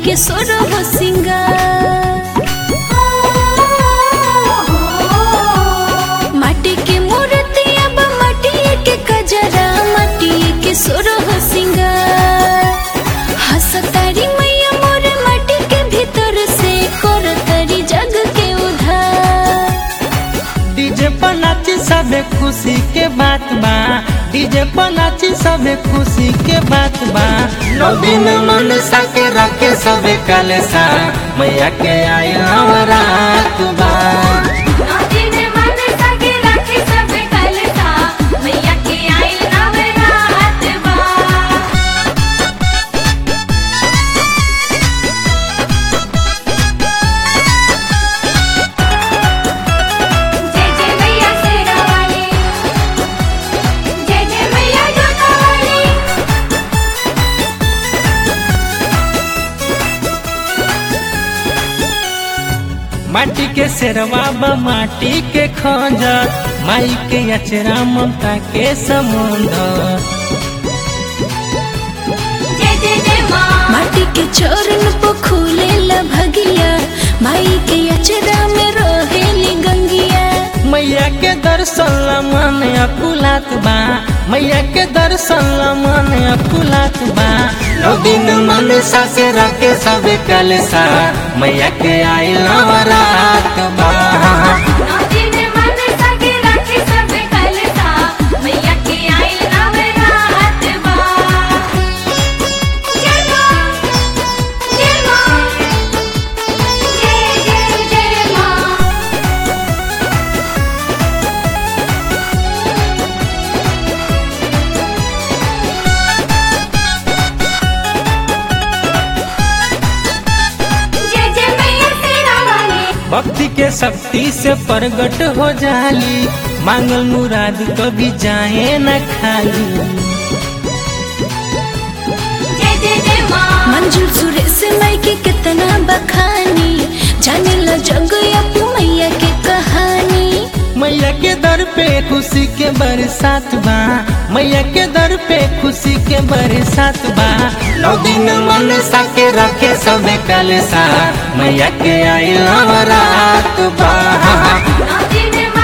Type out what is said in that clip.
के सोर हो सिंगार माटी के मूर्ति अब माटी के कजरा माटी के सोर हो सिंगार हसतारी मैया मोर माटी के भीतर से करतारी जग के उधार डीजे पर नाची सबे खुशी के बात बा डीजे पर नाची सबे खुशी के बात बा नौ दिन मन सके रखे सबे कलसा मैया के आई रात बा जय जय मैया शेरा वाली जय जय मैया जोता वाली माटी के शेरवा बा माटी के खंजर माई के अचरा ममता के समुंदर जय जय जय माँ माटी के चरण पे खुले भगिया माई के अचरा में रहेली गंगिया मैया के दर्शन ला मन अकुलात बा मैया के दर्शन ला मन अकुलात बा नौ दिन मन सासे रखे सबे कलसा मैया के आई रात बा मैया के आइल नवरात बा जय माँ जय माँ जय जय जय माँ जय जय मैया शेरा वाली भक्ति के शक्ति से प्रगट हो जाली मांगल मुराद कभी जाए न खाली जय जय जय माँ मंजूर सुरेश माई के कितना बखानी जाने ला जग अपू मैया के कहानी मैया के दर पे खुशी के बरसात बा मैया के दर पे खुशी के बरसात बा नौ दिन मन सके रखे सबे कलसा मैया के आई रात बा नौ दिन